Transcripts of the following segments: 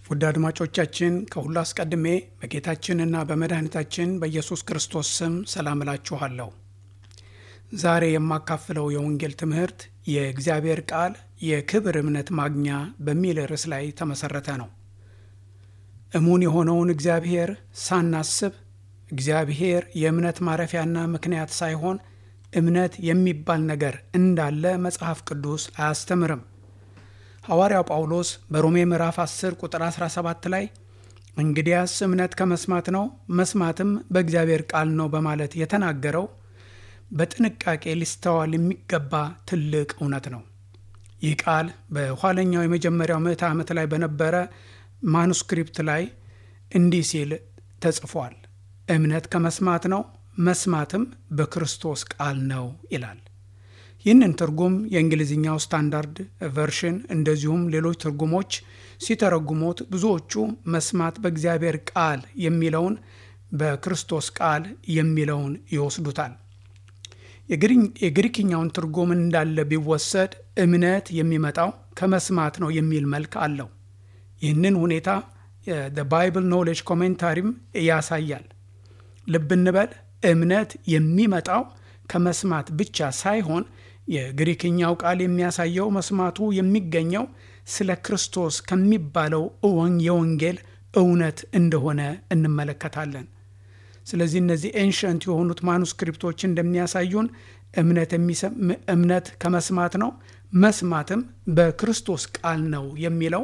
ውድ አድማጮቻችን ከሁሉ አስቀድሜ በጌታችንና በመድኃኒታችን በኢየሱስ ክርስቶስ ስም ሰላም እላችኋለሁ። ዛሬ የማካፍለው የወንጌል ትምህርት የእግዚአብሔር ቃል የክብር እምነት ማግኛ በሚል ርዕስ ላይ ተመሠረተ ነው። እሙን የሆነውን እግዚአብሔር ሳናስብ እግዚአብሔር የእምነት ማረፊያና ምክንያት ሳይሆን እምነት የሚባል ነገር እንዳለ መጽሐፍ ቅዱስ አያስተምርም። ሐዋርያው ጳውሎስ በሮሜ ምዕራፍ 10 ቁጥር 17 ላይ እንግዲያስ እምነት ከመስማት ነው፣ መስማትም በእግዚአብሔር ቃል ነው በማለት የተናገረው በጥንቃቄ ሊስተዋል የሚገባ ትልቅ እውነት ነው። ይህ ቃል በኋለኛው የመጀመሪያው ምዕተ ዓመት ላይ በነበረ ማኑስክሪፕት ላይ እንዲህ ሲል ተጽፏል። እምነት ከመስማት ነው፣ መስማትም በክርስቶስ ቃል ነው ይላል። ይህንን ትርጉም የእንግሊዝኛው ስታንዳርድ ቨርሽን እንደዚሁም ሌሎች ትርጉሞች ሲተረጉሙት ብዙዎቹ መስማት በእግዚአብሔር ቃል የሚለውን በክርስቶስ ቃል የሚለውን ይወስዱታል። የግሪክኛውን ትርጉም እንዳለ ቢወሰድ እምነት የሚመጣው ከመስማት ነው የሚል መልክ አለው። ይህንን ሁኔታ ባይብል ኖሌጅ ኮሜንታሪም ያሳያል። ልብ እንበል፣ እምነት የሚመጣው ከመስማት ብቻ ሳይሆን የግሪክኛው ቃል የሚያሳየው መስማቱ የሚገኘው ስለ ክርስቶስ ከሚባለው የወንጌል እውነት እንደሆነ እንመለከታለን። ስለዚህ እነዚህ ኤንሸንት የሆኑት ማኑስክሪፕቶች እንደሚያሳዩን እምነት ከመስማት ነው፣ መስማትም በክርስቶስ ቃል ነው የሚለው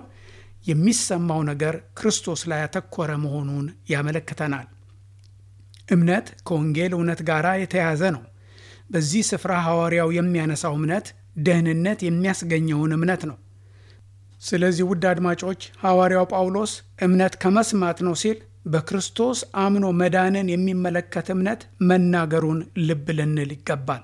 የሚሰማው ነገር ክርስቶስ ላይ ያተኮረ መሆኑን ያመለክተናል። እምነት ከወንጌል እውነት ጋር የተያያዘ ነው። በዚህ ስፍራ ሐዋርያው የሚያነሳው እምነት ደህንነት የሚያስገኘውን እምነት ነው። ስለዚህ ውድ አድማጮች ሐዋርያው ጳውሎስ እምነት ከመስማት ነው ሲል በክርስቶስ አምኖ መዳንን የሚመለከት እምነት መናገሩን ልብ ልንል ይገባል።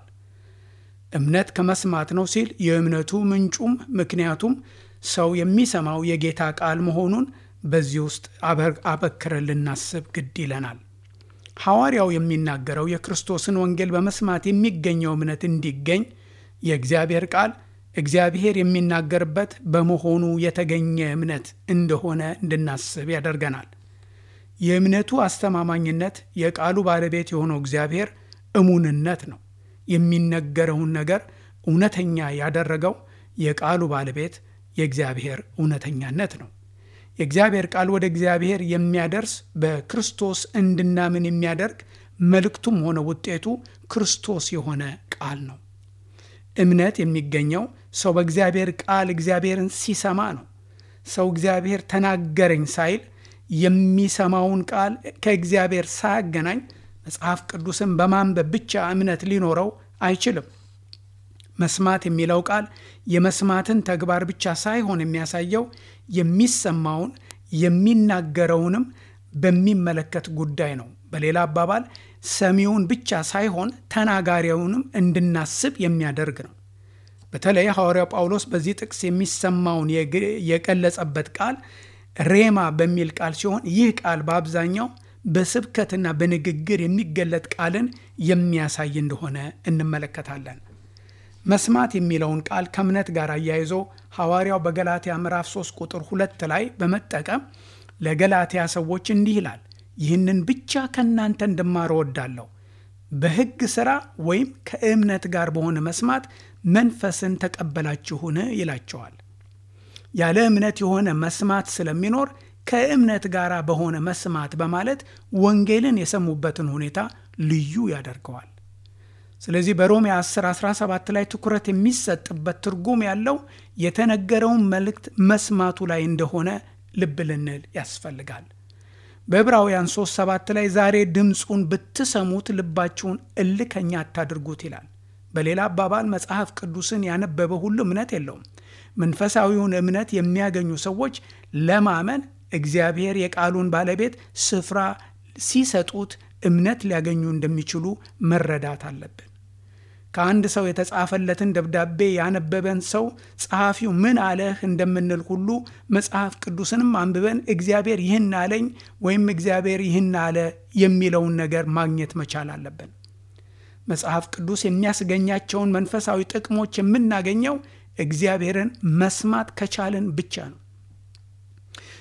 እምነት ከመስማት ነው ሲል የእምነቱ ምንጩም ምክንያቱም ሰው የሚሰማው የጌታ ቃል መሆኑን በዚህ ውስጥ አበክረን ልናስብ ግድ ይለናል። ሐዋርያው የሚናገረው የክርስቶስን ወንጌል በመስማት የሚገኘው እምነት እንዲገኝ የእግዚአብሔር ቃል እግዚአብሔር የሚናገርበት በመሆኑ የተገኘ እምነት እንደሆነ እንድናስብ ያደርገናል። የእምነቱ አስተማማኝነት የቃሉ ባለቤት የሆነው እግዚአብሔር እሙንነት ነው። የሚነገረውን ነገር እውነተኛ ያደረገው የቃሉ ባለቤት የእግዚአብሔር እውነተኛነት ነው። የእግዚአብሔር ቃል ወደ እግዚአብሔር የሚያደርስ በክርስቶስ እንድናምን የሚያደርግ መልእክቱም ሆነ ውጤቱ ክርስቶስ የሆነ ቃል ነው። እምነት የሚገኘው ሰው በእግዚአብሔር ቃል እግዚአብሔርን ሲሰማ ነው። ሰው እግዚአብሔር ተናገረኝ ሳይል የሚሰማውን ቃል ከእግዚአብሔር ሳያገናኝ መጽሐፍ ቅዱስን በማንበብ ብቻ እምነት ሊኖረው አይችልም። መስማት የሚለው ቃል የመስማትን ተግባር ብቻ ሳይሆን የሚያሳየው የሚሰማውን የሚናገረውንም በሚመለከት ጉዳይ ነው። በሌላ አባባል ሰሚውን ብቻ ሳይሆን ተናጋሪውንም እንድናስብ የሚያደርግ ነው። በተለይ ሐዋርያው ጳውሎስ በዚህ ጥቅስ የሚሰማውን የገለጸበት ቃል ሬማ በሚል ቃል ሲሆን ይህ ቃል በአብዛኛው በስብከትና በንግግር የሚገለጥ ቃልን የሚያሳይ እንደሆነ እንመለከታለን። መስማት የሚለውን ቃል ከእምነት ጋር አያይዞ ሐዋርያው በገላትያ ምዕራፍ 3 ቁጥር ሁለት ላይ በመጠቀም ለገላትያ ሰዎች እንዲህ ይላል፣ ይህንን ብቻ ከእናንተ እንድማር እወዳለሁ፣ በሕግ ሥራ ወይም ከእምነት ጋር በሆነ መስማት መንፈስን ተቀበላችሁን ይላቸዋል። ያለ እምነት የሆነ መስማት ስለሚኖር ከእምነት ጋር በሆነ መስማት በማለት ወንጌልን የሰሙበትን ሁኔታ ልዩ ያደርገዋል። ስለዚህ በሮሜ 10 17 ላይ ትኩረት የሚሰጥበት ትርጉም ያለው የተነገረውን መልእክት መስማቱ ላይ እንደሆነ ልብ ልንል ያስፈልጋል። በዕብራውያን 3 7 ላይ ዛሬ ድምፁን ብትሰሙት ልባችሁን እልከኛ አታድርጉት ይላል። በሌላ አባባል መጽሐፍ ቅዱስን ያነበበ ሁሉ እምነት የለውም። መንፈሳዊውን እምነት የሚያገኙ ሰዎች ለማመን እግዚአብሔር የቃሉን ባለቤት ስፍራ ሲሰጡት እምነት ሊያገኙ እንደሚችሉ መረዳት አለብን። ከአንድ ሰው የተጻፈለትን ደብዳቤ ያነበበን ሰው ጸሐፊው ምን አለህ እንደምንል ሁሉ መጽሐፍ ቅዱስንም አንብበን እግዚአብሔር ይህን አለኝ ወይም እግዚአብሔር ይህን አለ የሚለውን ነገር ማግኘት መቻል አለብን። መጽሐፍ ቅዱስ የሚያስገኛቸውን መንፈሳዊ ጥቅሞች የምናገኘው እግዚአብሔርን መስማት ከቻልን ብቻ ነው።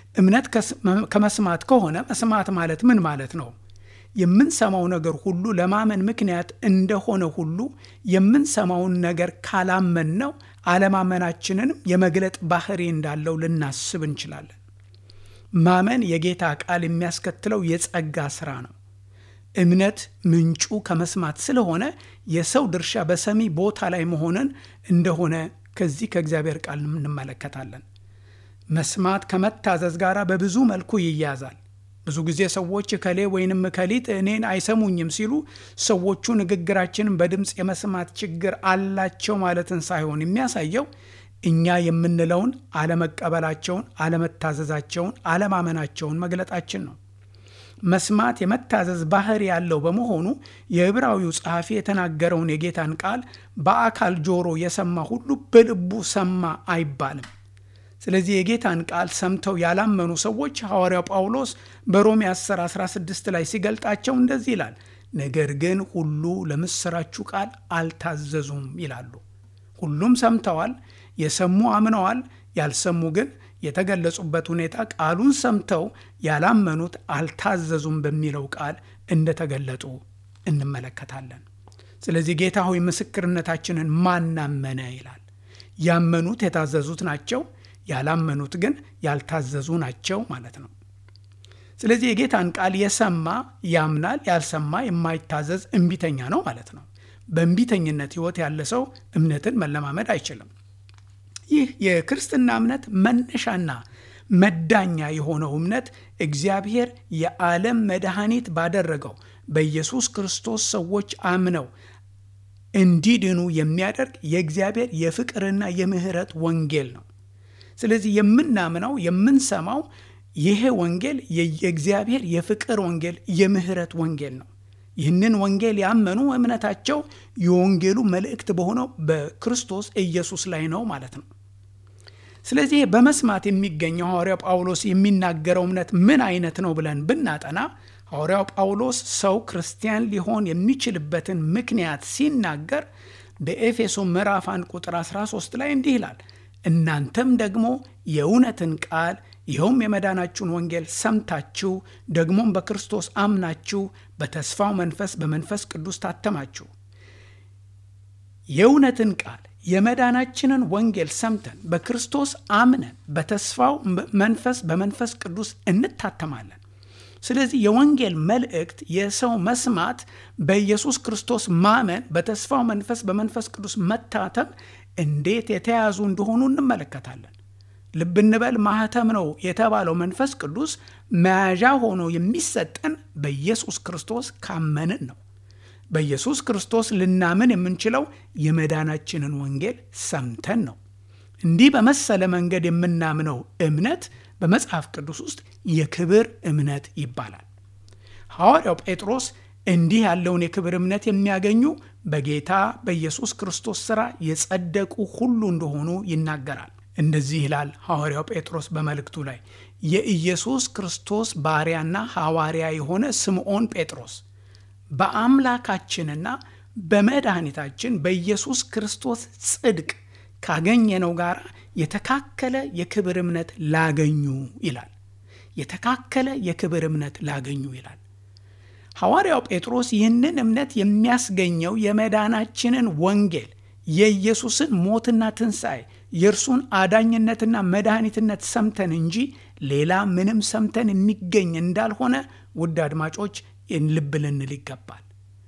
እምነት ከመስማት ከሆነ መስማት ማለት ምን ማለት ነው? የምንሰማው ነገር ሁሉ ለማመን ምክንያት እንደሆነ ሁሉ የምንሰማውን ነገር ካላመን ነው አለማመናችንንም የመግለጥ ባህሪ እንዳለው ልናስብ እንችላለን። ማመን የጌታ ቃል የሚያስከትለው የጸጋ ሥራ ነው። እምነት ምንጩ ከመስማት ስለሆነ የሰው ድርሻ በሰሚ ቦታ ላይ መሆንን እንደሆነ ከዚህ ከእግዚአብሔር ቃል እንመለከታለን። መስማት ከመታዘዝ ጋር በብዙ መልኩ ይያዛል። ብዙ ጊዜ ሰዎች እከሌ ወይንም እከሊት እኔን አይሰሙኝም ሲሉ ሰዎቹ ንግግራችንን በድምፅ የመስማት ችግር አላቸው ማለትን ሳይሆን የሚያሳየው እኛ የምንለውን አለመቀበላቸውን፣ አለመታዘዛቸውን፣ አለማመናቸውን መግለጣችን ነው። መስማት የመታዘዝ ባህሪ ያለው በመሆኑ የዕብራዊው ጸሐፊ የተናገረውን የጌታን ቃል በአካል ጆሮ የሰማ ሁሉ በልቡ ሰማ አይባልም። ስለዚህ የጌታን ቃል ሰምተው ያላመኑ ሰዎች ሐዋርያው ጳውሎስ በሮሜ 10 16 ላይ ሲገልጣቸው እንደዚህ ይላል፣ ነገር ግን ሁሉ ለምሥራችሁ ቃል አልታዘዙም ይላሉ። ሁሉም ሰምተዋል፣ የሰሙ አምነዋል፣ ያልሰሙ ግን የተገለጹበት ሁኔታ ቃሉን ሰምተው ያላመኑት አልታዘዙም በሚለው ቃል እንደተገለጡ እንመለከታለን። ስለዚህ ጌታ ሆይ ምስክርነታችንን ማናመነ ይላል። ያመኑት የታዘዙት ናቸው፣ ያላመኑት ግን ያልታዘዙ ናቸው ማለት ነው። ስለዚህ የጌታን ቃል የሰማ ያምናል፣ ያልሰማ የማይታዘዝ እምቢተኛ ነው ማለት ነው። በእምቢተኝነት ሕይወት ያለ ሰው እምነትን መለማመድ አይችልም። ይህ የክርስትና እምነት መነሻና መዳኛ የሆነው እምነት እግዚአብሔር የዓለም መድኃኒት ባደረገው በኢየሱስ ክርስቶስ ሰዎች አምነው እንዲድኑ የሚያደርግ የእግዚአብሔር የፍቅርና የምሕረት ወንጌል ነው። ስለዚህ የምናምነው የምንሰማው ይሄ ወንጌል የእግዚአብሔር የፍቅር ወንጌል፣ የምሕረት ወንጌል ነው። ይህንን ወንጌል ያመኑ እምነታቸው የወንጌሉ መልእክት በሆነው በክርስቶስ ኢየሱስ ላይ ነው ማለት ነው። ስለዚህ በመስማት የሚገኘው ሐዋርያው ጳውሎስ የሚናገረው እምነት ምን አይነት ነው ብለን ብናጠና ሐዋርያው ጳውሎስ ሰው ክርስቲያን ሊሆን የሚችልበትን ምክንያት ሲናገር በኤፌሶ ምዕራፍ 1 ቁጥር 13 ላይ እንዲህ ይላል፣ እናንተም ደግሞ የእውነትን ቃል ይኸውም የመዳናችሁን ወንጌል ሰምታችሁ ደግሞም በክርስቶስ አምናችሁ በተስፋው መንፈስ በመንፈስ ቅዱስ ታተማችሁ። የእውነትን ቃል የመዳናችንን ወንጌል ሰምተን በክርስቶስ አምነን በተስፋው መንፈስ በመንፈስ ቅዱስ እንታተማለን። ስለዚህ የወንጌል መልእክት የሰው መስማት፣ በኢየሱስ ክርስቶስ ማመን፣ በተስፋው መንፈስ በመንፈስ ቅዱስ መታተም እንዴት የተያያዙ እንደሆኑ እንመለከታለን። ልብ እንበል ማህተም ነው የተባለው መንፈስ ቅዱስ መያዣ ሆኖ የሚሰጠን በኢየሱስ ክርስቶስ ካመንን ነው። በኢየሱስ ክርስቶስ ልናምን የምንችለው የመዳናችንን ወንጌል ሰምተን ነው። እንዲህ በመሰለ መንገድ የምናምነው እምነት በመጽሐፍ ቅዱስ ውስጥ የክብር እምነት ይባላል። ሐዋርያው ጴጥሮስ እንዲህ ያለውን የክብር እምነት የሚያገኙ በጌታ በኢየሱስ ክርስቶስ ሥራ የጸደቁ ሁሉ እንደሆኑ ይናገራል። እንደዚህ ይላል ሐዋርያው ጴጥሮስ በመልእክቱ ላይ የኢየሱስ ክርስቶስ ባሪያና ሐዋርያ የሆነ ስምዖን ጴጥሮስ በአምላካችንና በመድኃኒታችን በኢየሱስ ክርስቶስ ጽድቅ ካገኘነው ጋር የተካከለ የክብር እምነት ላገኙ ይላል። የተካከለ የክብር እምነት ላገኙ ይላል። ሐዋርያው ጴጥሮስ ይህንን እምነት የሚያስገኘው የመዳናችንን ወንጌል የኢየሱስን ሞትና ትንሣኤ የእርሱን አዳኝነትና መድኃኒትነት ሰምተን እንጂ ሌላ ምንም ሰምተን የሚገኝ እንዳልሆነ ውድ አድማጮች ልብ ልንል ይገባል።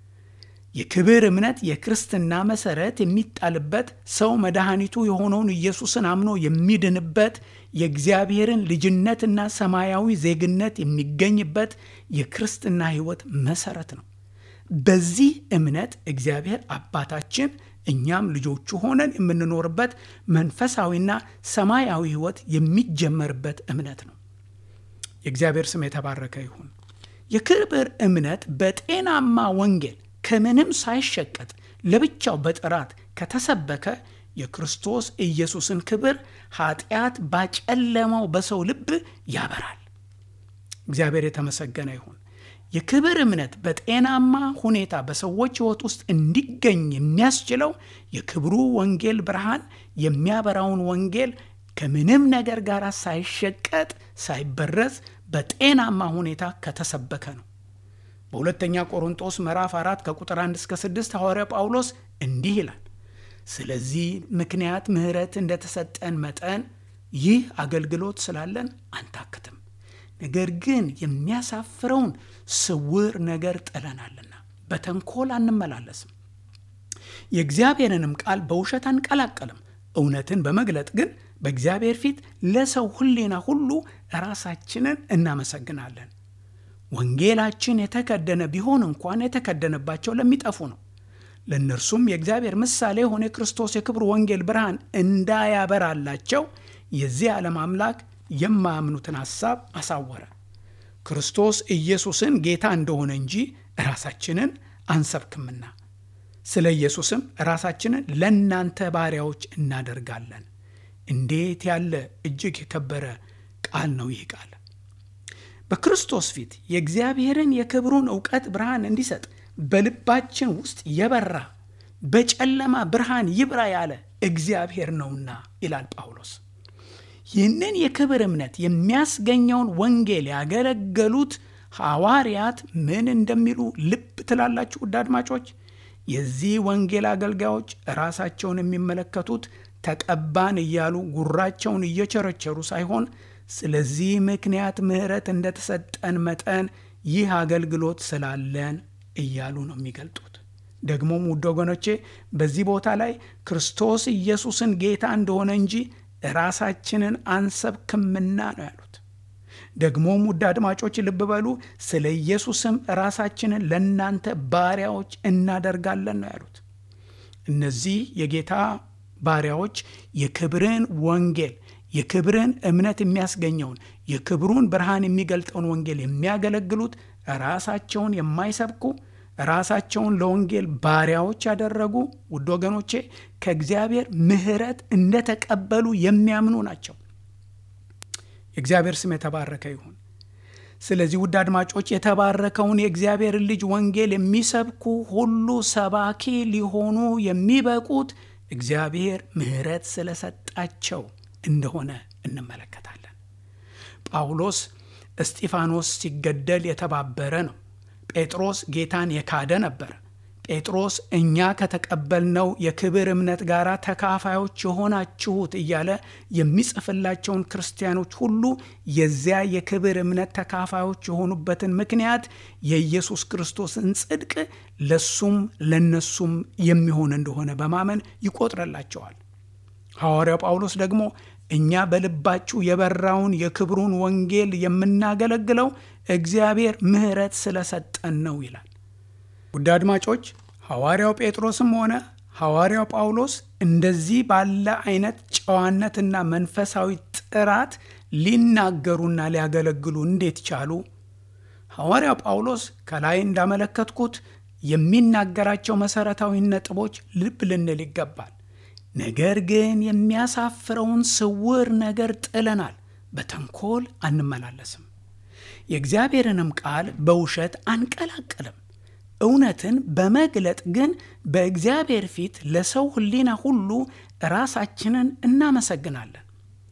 የክብር እምነት የክርስትና መሰረት የሚጣልበት ሰው መድኃኒቱ የሆነውን ኢየሱስን አምኖ የሚድንበት የእግዚአብሔርን ልጅነትና ሰማያዊ ዜግነት የሚገኝበት የክርስትና ሕይወት መሰረት ነው። በዚህ እምነት እግዚአብሔር አባታችን እኛም ልጆቹ ሆነን የምንኖርበት መንፈሳዊና ሰማያዊ ሕይወት የሚጀመርበት እምነት ነው። የእግዚአብሔር ስም የተባረከ ይሁን። የክብር እምነት በጤናማ ወንጌል ከምንም ሳይሸቀጥ ለብቻው በጥራት ከተሰበከ የክርስቶስ ኢየሱስን ክብር ኃጢአት ባጨለመው በሰው ልብ ያበራል። እግዚአብሔር የተመሰገነ ይሁን። የክብር እምነት በጤናማ ሁኔታ በሰዎች ሕይወት ውስጥ እንዲገኝ የሚያስችለው የክብሩ ወንጌል ብርሃን የሚያበራውን ወንጌል ከምንም ነገር ጋር ሳይሸቀጥ ሳይበረዝ በጤናማ ሁኔታ ከተሰበከ ነው። በሁለተኛ ቆሮንጦስ ምዕራፍ 4 ከቁጥር 1 እስከ 6 ሐዋርያ ጳውሎስ እንዲህ ይላል፣ ስለዚህ ምክንያት ምሕረት እንደተሰጠን መጠን ይህ አገልግሎት ስላለን አንታክትም፣ ነገር ግን የሚያሳፍረውን ስውር ነገር ጥለናልና በተንኮል አንመላለስም፣ የእግዚአብሔርንም ቃል በውሸት አንቀላቀልም፣ እውነትን በመግለጥ ግን በእግዚአብሔር ፊት ለሰው ሕሊና ሁሉ ራሳችንን እናመሰግናለን። ወንጌላችን የተከደነ ቢሆን እንኳን የተከደነባቸው ለሚጠፉ ነው። ለእነርሱም የእግዚአብሔር ምሳሌ የሆነ የክርስቶስ የክብር ወንጌል ብርሃን እንዳያበራላቸው የዚህ ዓለም አምላክ የማያምኑትን ሐሳብ አሳወረ። ክርስቶስ ኢየሱስን ጌታ እንደሆነ እንጂ ራሳችንን አንሰብክምና፣ ስለ ኢየሱስም ራሳችንን ለእናንተ ባሪያዎች እናደርጋለን። እንዴት ያለ እጅግ የከበረ ቃል ነው ይህ ቃል! በክርስቶስ ፊት የእግዚአብሔርን የክብሩን እውቀት ብርሃን እንዲሰጥ በልባችን ውስጥ የበራ በጨለማ ብርሃን ይብራ ያለ እግዚአብሔር ነውና ይላል ጳውሎስ። ይህንን የክብር እምነት የሚያስገኘውን ወንጌል ያገለገሉት ሐዋርያት ምን እንደሚሉ ልብ ትላላችሁ? ውድ አድማጮች፣ የዚህ ወንጌል አገልጋዮች ራሳቸውን የሚመለከቱት ተቀባን እያሉ ጉራቸውን እየቸረቸሩ ሳይሆን ስለዚህ ምክንያት ምሕረት እንደተሰጠን መጠን ይህ አገልግሎት ስላለን እያሉ ነው የሚገልጡት። ደግሞም ውድ ወገኖቼ በዚህ ቦታ ላይ ክርስቶስ ኢየሱስን ጌታ እንደሆነ እንጂ ራሳችንን አንሰብክምና ነው ያሉት። ደግሞም ውድ አድማጮች ልብ በሉ፣ ስለ ኢየሱስም ራሳችንን ለእናንተ ባሪያዎች እናደርጋለን ነው ያሉት። እነዚህ የጌታ ባሪያዎች የክብርን ወንጌል የክብርን እምነት የሚያስገኘውን የክብሩን ብርሃን የሚገልጠውን ወንጌል የሚያገለግሉት ራሳቸውን የማይሰብኩ ራሳቸውን ለወንጌል ባሪያዎች ያደረጉ ውድ ወገኖቼ ከእግዚአብሔር ምሕረት እንደተቀበሉ የሚያምኑ ናቸው። የእግዚአብሔር ስም የተባረከ ይሁን። ስለዚህ ውድ አድማጮች የተባረከውን የእግዚአብሔርን ልጅ ወንጌል የሚሰብኩ ሁሉ ሰባኪ ሊሆኑ የሚበቁት እግዚአብሔር ምሕረት ስለሰጣቸው እንደሆነ እንመለከታለን። ጳውሎስ እስጢፋኖስ ሲገደል የተባበረ ነው። ጴጥሮስ ጌታን የካደ ነበር። ጴጥሮስ እኛ ከተቀበልነው የክብር እምነት ጋር ተካፋዮች የሆናችሁት እያለ የሚጽፍላቸውን ክርስቲያኖች ሁሉ የዚያ የክብር እምነት ተካፋዮች የሆኑበትን ምክንያት የኢየሱስ ክርስቶስን ጽድቅ ለሱም ለነሱም የሚሆን እንደሆነ በማመን ይቆጥረላቸዋል። ሐዋርያው ጳውሎስ ደግሞ እኛ በልባችሁ የበራውን የክብሩን ወንጌል የምናገለግለው እግዚአብሔር ምሕረት ስለሰጠን ነው ይላል። ውድ አድማጮች ሐዋርያው ጴጥሮስም ሆነ ሐዋርያው ጳውሎስ እንደዚህ ባለ አይነት ጨዋነትና መንፈሳዊ ጥራት ሊናገሩና ሊያገለግሉ እንዴት ቻሉ? ሐዋርያው ጳውሎስ ከላይ እንዳመለከትኩት የሚናገራቸው መሠረታዊ ነጥቦች ልብ ልንል ይገባል። ነገር ግን የሚያሳፍረውን ስውር ነገር ጥለናል፣ በተንኮል አንመላለስም፣ የእግዚአብሔርንም ቃል በውሸት አንቀላቅልም፣ እውነትን በመግለጥ ግን በእግዚአብሔር ፊት ለሰው ሕሊና ሁሉ ራሳችንን እናመሰግናለን።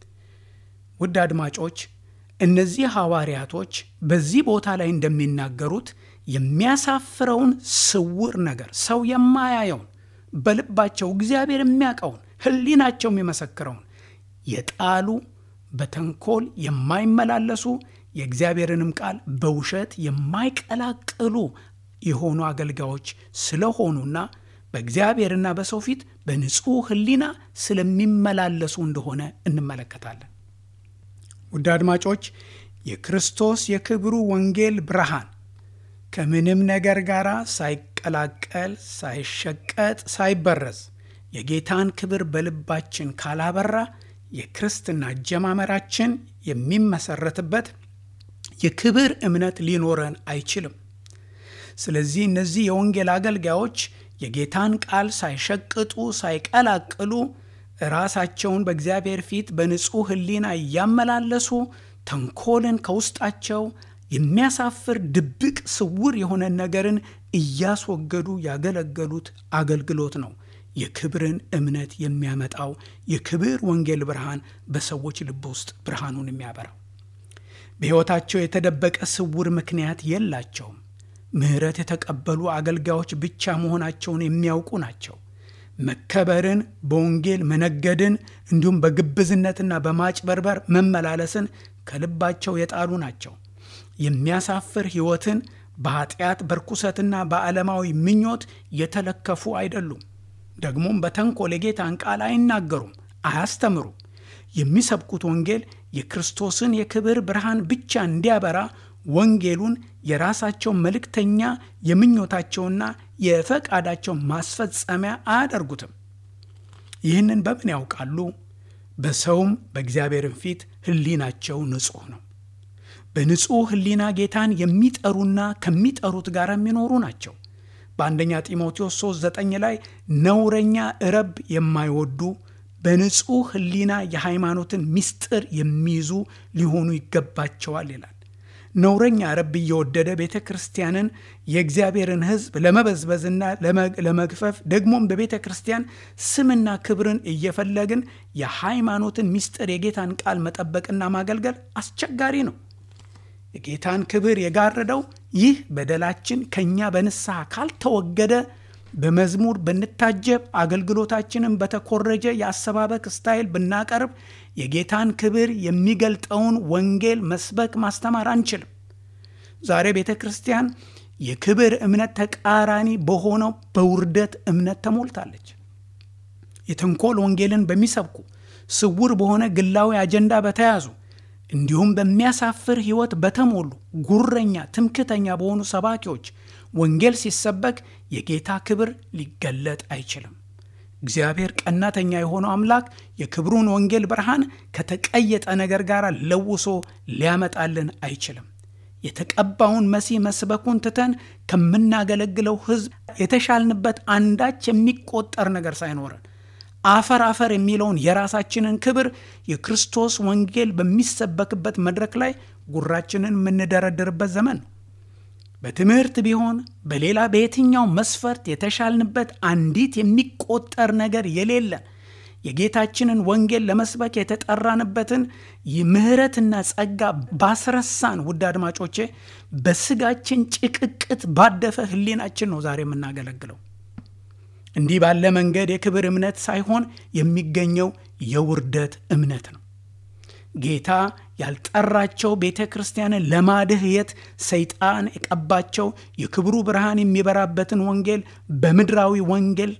ውድ አድማጮች እነዚህ ሐዋርያቶች በዚህ ቦታ ላይ እንደሚናገሩት የሚያሳፍረውን ስውር ነገር ሰው የማያየውን በልባቸው እግዚአብሔር የሚያውቀውን ሕሊናቸው የሚመሰክረውን የጣሉ በተንኮል የማይመላለሱ የእግዚአብሔርንም ቃል በውሸት የማይቀላቅሉ የሆኑ አገልጋዮች ስለሆኑና በእግዚአብሔርና በሰው ፊት በንጹሕ ሕሊና ስለሚመላለሱ እንደሆነ እንመለከታለን። ውድ አድማጮች የክርስቶስ የክብሩ ወንጌል ብርሃን ከምንም ነገር ጋር ሳይቀላቀል፣ ሳይሸቀጥ፣ ሳይበረዝ የጌታን ክብር በልባችን ካላበራ የክርስትና አጀማመራችን የሚመሰረትበት የክብር እምነት ሊኖረን አይችልም። ስለዚህ እነዚህ የወንጌል አገልጋዮች የጌታን ቃል ሳይሸቅጡ ሳይቀላቅሉ ራሳቸውን በእግዚአብሔር ፊት በንጹሕ ሕሊና እያመላለሱ ተንኮልን ከውስጣቸው የሚያሳፍር ድብቅ ስውር የሆነ ነገርን እያስወገዱ ያገለገሉት አገልግሎት ነው። የክብርን እምነት የሚያመጣው የክብር ወንጌል ብርሃን በሰዎች ልብ ውስጥ ብርሃኑን የሚያበራው። በሕይወታቸው የተደበቀ ስውር ምክንያት የላቸውም። ምሕረት የተቀበሉ አገልጋዮች ብቻ መሆናቸውን የሚያውቁ ናቸው። መከበርን፣ በወንጌል መነገድን፣ እንዲሁም በግብዝነትና በማጭበርበር መመላለስን ከልባቸው የጣሉ ናቸው። የሚያሳፍር ሕይወትን በኃጢአት በርኩሰትና በዓለማዊ ምኞት የተለከፉ አይደሉም። ደግሞም በተንኮል የጌታን ቃል አይናገሩም፣ አያስተምሩም። የሚሰብኩት ወንጌል የክርስቶስን የክብር ብርሃን ብቻ እንዲያበራ ወንጌሉን የራሳቸው መልእክተኛ የምኞታቸውና የፈቃዳቸው ማስፈጸሚያ አያደርጉትም። ይህንን በምን ያውቃሉ? በሰውም በእግዚአብሔርን ፊት ሕሊናቸው ንጹሕ ነው። በንጹሕ ሕሊና ጌታን የሚጠሩና ከሚጠሩት ጋር የሚኖሩ ናቸው። በአንደኛ ጢሞቴዎስ 3 9 ላይ ነውረኛ ረብ የማይወዱ በንጹሕ ሕሊና የሃይማኖትን ምስጢር የሚይዙ ሊሆኑ ይገባቸዋል ይላል። ነውረኛ ረብ እየወደደ ቤተ ክርስቲያንን የእግዚአብሔርን ሕዝብ ለመበዝበዝና ለመግፈፍ ደግሞም በቤተ ክርስቲያን ስምና ክብርን እየፈለግን የሃይማኖትን ምስጢር የጌታን ቃል መጠበቅና ማገልገል አስቸጋሪ ነው። የጌታን ክብር የጋረደው ይህ በደላችን ከእኛ በንስሐ ካልተወገደ በመዝሙር ብንታጀብ አገልግሎታችንን በተኮረጀ የአሰባበክ ስታይል ብናቀርብ የጌታን ክብር የሚገልጠውን ወንጌል መስበክ ማስተማር አንችልም። ዛሬ ቤተ ክርስቲያን የክብር እምነት ተቃራኒ በሆነው በውርደት እምነት ተሞልታለች። የተንኮል ወንጌልን በሚሰብኩ ስውር በሆነ ግላዊ አጀንዳ በተያዙ እንዲሁም በሚያሳፍር ሕይወት በተሞሉ ጉረኛ፣ ትምክተኛ በሆኑ ሰባኪዎች ወንጌል ሲሰበክ የጌታ ክብር ሊገለጥ አይችልም። እግዚአብሔር ቀናተኛ የሆነው አምላክ የክብሩን ወንጌል ብርሃን ከተቀየጠ ነገር ጋር ለውሶ ሊያመጣልን አይችልም። የተቀባውን መሲህ መስበኩን ትተን ከምናገለግለው ሕዝብ የተሻልንበት አንዳች የሚቆጠር ነገር ሳይኖረን አፈር አፈር የሚለውን የራሳችንን ክብር የክርስቶስ ወንጌል በሚሰበክበት መድረክ ላይ ጉራችንን የምንደረድርበት ዘመን ነው። በትምህርት ቢሆን በሌላ በየትኛው መስፈርት የተሻልንበት አንዲት የሚቆጠር ነገር የሌለን የጌታችንን ወንጌል ለመስበክ የተጠራንበትን ምሕረትና ጸጋ ባስረሳን ውድ አድማጮቼ፣ በስጋችን ጭቅቅት ባደፈ ሕሊናችን ነው ዛሬ የምናገለግለው። እንዲህ ባለ መንገድ የክብር እምነት ሳይሆን የሚገኘው የውርደት እምነት ነው። ጌታ ያልጠራቸው ቤተ ክርስቲያንን ለማድህየት ሰይጣን የቀባቸው የክብሩ ብርሃን የሚበራበትን ወንጌል በምድራዊ ወንጌል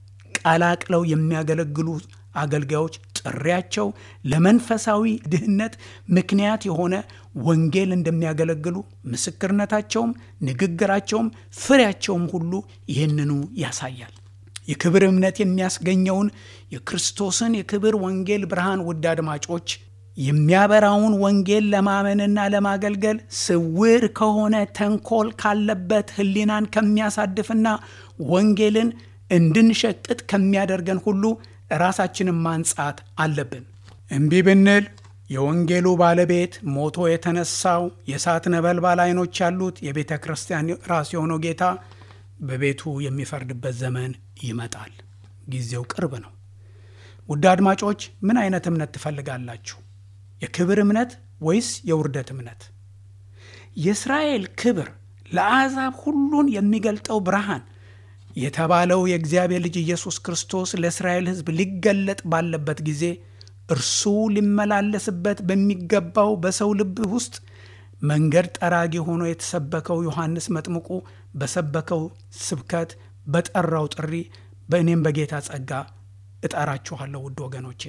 ቀላቅለው የሚያገለግሉ አገልጋዮች ጥሪያቸው ለመንፈሳዊ ድህነት ምክንያት የሆነ ወንጌል እንደሚያገለግሉ ምስክርነታቸውም፣ ንግግራቸውም፣ ፍሬያቸውም ሁሉ ይህንኑ ያሳያል። የክብር እምነት የሚያስገኘውን የክርስቶስን የክብር ወንጌል ብርሃን ውድ አድማጮች የሚያበራውን ወንጌል ለማመንና ለማገልገል ስውር ከሆነ ተንኮል ካለበት ሕሊናን ከሚያሳድፍና ወንጌልን እንድንሸቅጥ ከሚያደርገን ሁሉ ራሳችንን ማንጻት አለብን። እምቢ ብንል የወንጌሉ ባለቤት ሞቶ የተነሳው የእሳት ነበልባል ዓይኖች ያሉት የቤተ ክርስቲያን ራስ የሆነው ጌታ በቤቱ የሚፈርድበት ዘመን ይመጣል። ጊዜው ቅርብ ነው። ውድ አድማጮች ምን አይነት እምነት ትፈልጋላችሁ? የክብር እምነት ወይስ የውርደት እምነት? የእስራኤል ክብር ለአሕዛብ ሁሉን የሚገልጠው ብርሃን የተባለው የእግዚአብሔር ልጅ ኢየሱስ ክርስቶስ ለእስራኤል ሕዝብ ሊገለጥ ባለበት ጊዜ እርሱ ሊመላለስበት በሚገባው በሰው ልብ ውስጥ መንገድ ጠራጊ ሆኖ የተሰበከው ዮሐንስ መጥምቁ በሰበከው ስብከት በጠራው ጥሪ በእኔም በጌታ ጸጋ እጠራችኋለሁ። ውድ ወገኖቼ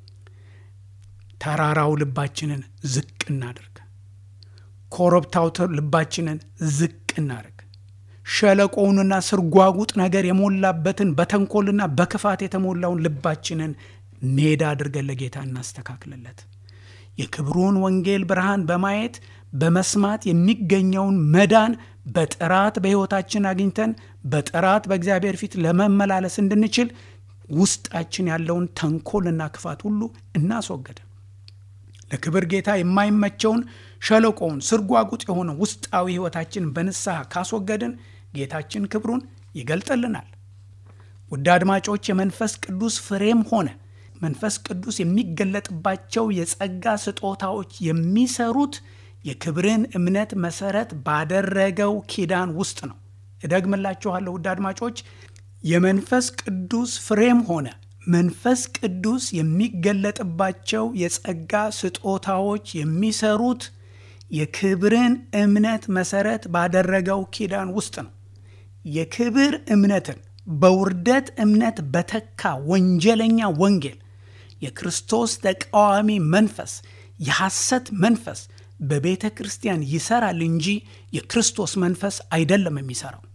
ተራራው ልባችንን ዝቅ እናድርግ። ኮረብታው ልባችንን ዝቅ እናድርግ። ሸለቆውንና ስርጓጉጥ ነገር የሞላበትን በተንኮልና በክፋት የተሞላውን ልባችንን ሜዳ አድርገን ለጌታ እናስተካክልለት። የክብሩን ወንጌል ብርሃን በማየት በመስማት የሚገኘውን መዳን በጥራት በሕይወታችን አግኝተን በጥራት በእግዚአብሔር ፊት ለመመላለስ እንድንችል ውስጣችን ያለውን ተንኮልና ክፋት ሁሉ እናስወገደ። ለክብር ጌታ የማይመቸውን ሸለቆውን ስርጓጉጥ የሆነ ውስጣዊ ሕይወታችን በንስሐ ካስወገድን ጌታችን ክብሩን ይገልጥልናል። ውድ አድማጮች የመንፈስ ቅዱስ ፍሬም ሆነ መንፈስ ቅዱስ የሚገለጥባቸው የጸጋ ስጦታዎች የሚሰሩት የክብርን እምነት መሰረት ባደረገው ኪዳን ውስጥ ነው። እደግምላችኋለሁ ውድ አድማጮች የመንፈስ ቅዱስ ፍሬም ሆነ መንፈስ ቅዱስ የሚገለጥባቸው የጸጋ ስጦታዎች የሚሰሩት የክብርን እምነት መሰረት ባደረገው ኪዳን ውስጥ ነው። የክብር እምነትን በውርደት እምነት በተካ ወንጀለኛ ወንጌል የክርስቶስ ተቃዋሚ መንፈስ የሐሰት መንፈስ በቤተ ክርስቲያን ይሰራል እንጂ የክርስቶስ መንፈስ አይደለም የሚሰራው።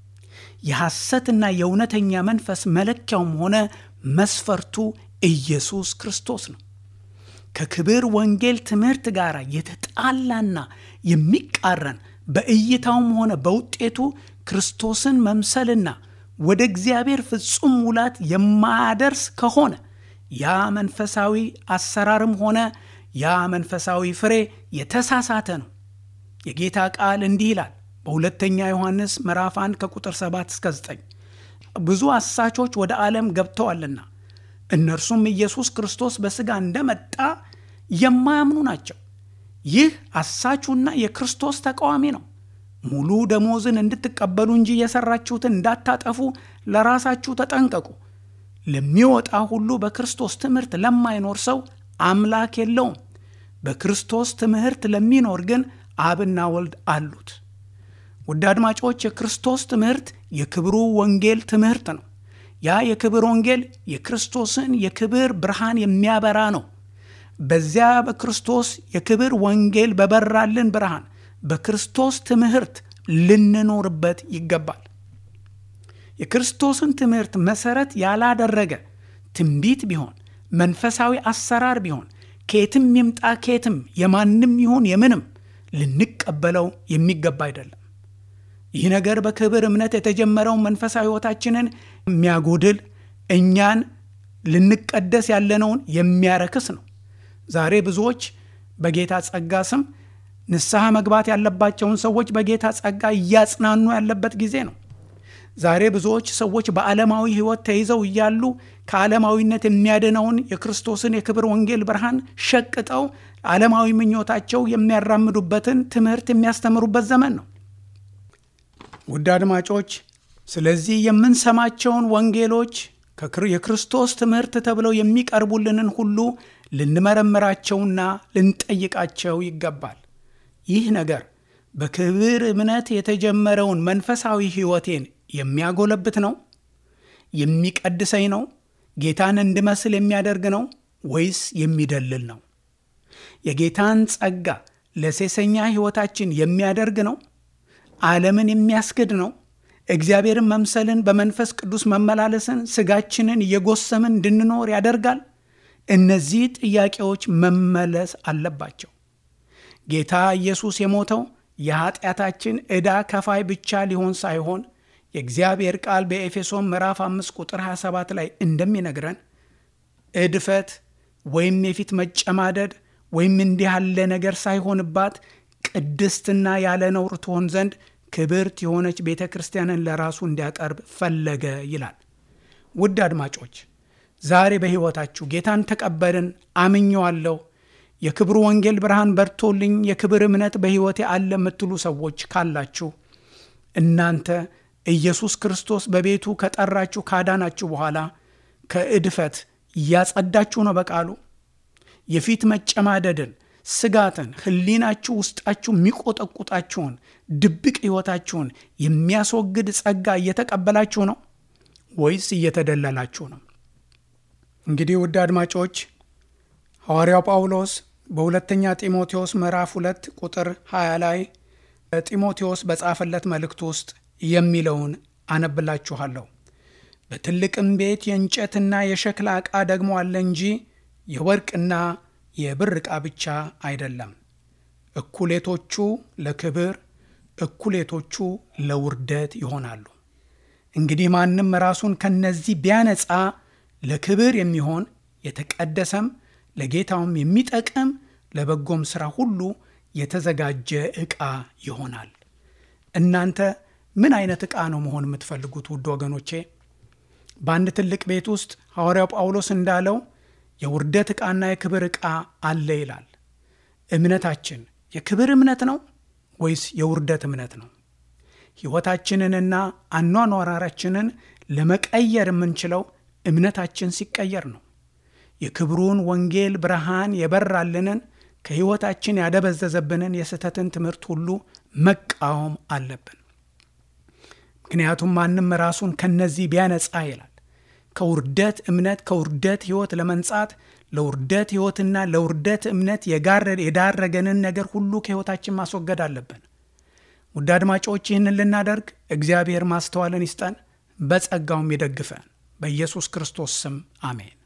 የሐሰትና የእውነተኛ መንፈስ መለኪያውም ሆነ መስፈርቱ ኢየሱስ ክርስቶስ ነው። ከክብር ወንጌል ትምህርት ጋር የተጣላና የሚቃረን በእይታውም ሆነ በውጤቱ ክርስቶስን መምሰልና ወደ እግዚአብሔር ፍጹም ሙላት የማያደርስ ከሆነ ያ መንፈሳዊ አሰራርም ሆነ ያ መንፈሳዊ ፍሬ የተሳሳተ ነው። የጌታ ቃል እንዲህ ይላል በሁለተኛ ዮሐንስ ምዕራፍ 1 ከቁጥር 7 እስከ 9 ብዙ አሳቾች ወደ ዓለም ገብተዋልና እነርሱም ኢየሱስ ክርስቶስ በሥጋ እንደመጣ የማያምኑ ናቸው። ይህ አሳቹና የክርስቶስ ተቃዋሚ ነው። ሙሉ ደሞዝን እንድትቀበሉ እንጂ የሠራችሁትን እንዳታጠፉ ለራሳችሁ ተጠንቀቁ። ለሚወጣ ሁሉ በክርስቶስ ትምህርት ለማይኖር ሰው አምላክ የለውም። በክርስቶስ ትምህርት ለሚኖር ግን አብና ወልድ አሉት። ውድ አድማጮች የክርስቶስ ትምህርት የክብሩ ወንጌል ትምህርት ነው። ያ የክብር ወንጌል የክርስቶስን የክብር ብርሃን የሚያበራ ነው። በዚያ በክርስቶስ የክብር ወንጌል በበራልን ብርሃን በክርስቶስ ትምህርት ልንኖርበት ይገባል። የክርስቶስን ትምህርት መሰረት ያላደረገ ትንቢት ቢሆን መንፈሳዊ አሰራር ቢሆን ከየትም ይምጣ ከየትም የማንም ይሁን የምንም ልንቀበለው የሚገባ አይደለም። ይህ ነገር በክብር እምነት የተጀመረውን መንፈሳዊ ሕይወታችንን የሚያጎድል እኛን ልንቀደስ ያለነውን የሚያረክስ ነው። ዛሬ ብዙዎች በጌታ ጸጋ ስም ንስሐ መግባት ያለባቸውን ሰዎች በጌታ ጸጋ እያጽናኑ ያለበት ጊዜ ነው። ዛሬ ብዙዎች ሰዎች በዓለማዊ ሕይወት ተይዘው እያሉ ከዓለማዊነት የሚያድነውን የክርስቶስን የክብር ወንጌል ብርሃን ሸቅጠው ዓለማዊ ምኞታቸው የሚያራምዱበትን ትምህርት የሚያስተምሩበት ዘመን ነው። ውድ አድማጮች፣ ስለዚህ የምንሰማቸውን ወንጌሎች የክርስቶስ ትምህርት ተብለው የሚቀርቡልንን ሁሉ ልንመረምራቸውና ልንጠይቃቸው ይገባል። ይህ ነገር በክብር እምነት የተጀመረውን መንፈሳዊ ሕይወቴን የሚያጎለብት ነው? የሚቀድሰኝ ነው? ጌታን እንድመስል የሚያደርግ ነው ወይስ የሚደልል ነው? የጌታን ጸጋ ለሴሰኛ ሕይወታችን የሚያደርግ ነው? ዓለምን የሚያስክድ ነው? እግዚአብሔርን መምሰልን በመንፈስ ቅዱስ መመላለስን ስጋችንን እየጎሰምን እንድንኖር ያደርጋል? እነዚህ ጥያቄዎች መመለስ አለባቸው። ጌታ ኢየሱስ የሞተው የኃጢአታችን ዕዳ ከፋይ ብቻ ሊሆን ሳይሆን የእግዚአብሔር ቃል በኤፌሶን ምዕራፍ 5 ቁጥር 27 ላይ እንደሚነግረን እድፈት ወይም የፊት መጨማደድ ወይም እንዲህ ያለ ነገር ሳይሆንባት ቅድስትና ያለ ነውር ትሆን ዘንድ ክብርት የሆነች ቤተ ክርስቲያንን ለራሱ እንዲያቀርብ ፈለገ ይላል። ውድ አድማጮች ዛሬ በሕይወታችሁ ጌታን ተቀበልን፣ አምኘዋለሁ፣ የክብሩ ወንጌል ብርሃን በርቶልኝ የክብር እምነት በሕይወቴ አለ የምትሉ ሰዎች ካላችሁ እናንተ ኢየሱስ ክርስቶስ በቤቱ ከጠራችሁ ካዳናችሁ በኋላ ከእድፈት እያጸዳችሁ ነው። በቃሉ የፊት መጨማደድን፣ ስጋትን፣ ሕሊናችሁ ውስጣችሁ የሚቆጠቁጣችሁን ድብቅ ሕይወታችሁን የሚያስወግድ ጸጋ እየተቀበላችሁ ነው ወይስ እየተደለላችሁ ነው? እንግዲህ ውድ አድማጮች ሐዋርያው ጳውሎስ በሁለተኛ ጢሞቴዎስ ምዕራፍ ሁለት ቁጥር 20 ላይ ጢሞቴዎስ በጻፈለት መልእክት ውስጥ የሚለውን አነብላችኋለሁ። በትልቅም ቤት የእንጨትና የሸክላ ዕቃ ደግሞ አለ እንጂ የወርቅና የብር ዕቃ ብቻ አይደለም። እኩሌቶቹ ለክብር፣ እኩሌቶቹ ለውርደት ይሆናሉ። እንግዲህ ማንም ራሱን ከነዚህ ቢያነጻ ለክብር የሚሆን የተቀደሰም ለጌታውም የሚጠቅም ለበጎም ሥራ ሁሉ የተዘጋጀ ዕቃ ይሆናል። እናንተ ምን አይነት ዕቃ ነው መሆን የምትፈልጉት? ውድ ወገኖቼ በአንድ ትልቅ ቤት ውስጥ ሐዋርያው ጳውሎስ እንዳለው የውርደት ዕቃና የክብር ዕቃ አለ ይላል። እምነታችን የክብር እምነት ነው ወይስ የውርደት እምነት ነው? ሕይወታችንንና አኗኗራችንን ለመቀየር የምንችለው እምነታችን ሲቀየር ነው። የክብሩን ወንጌል ብርሃን የበራልንን ከሕይወታችን ያደበዘዘብንን የስህተትን ትምህርት ሁሉ መቃወም አለብን። ምክንያቱም ማንም ራሱን ከነዚህ ቢያነጻ ይላል ከውርደት እምነት ከውርደት ሕይወት ለመንጻት ለውርደት ሕይወትና ለውርደት እምነት የዳረገንን ነገር ሁሉ ከሕይወታችን ማስወገድ አለብን። ውድ አድማጮች ይህንን ልናደርግ እግዚአብሔር ማስተዋልን ይስጠን፣ በጸጋውም ይደግፈን። በኢየሱስ ክርስቶስ ስም አሜን።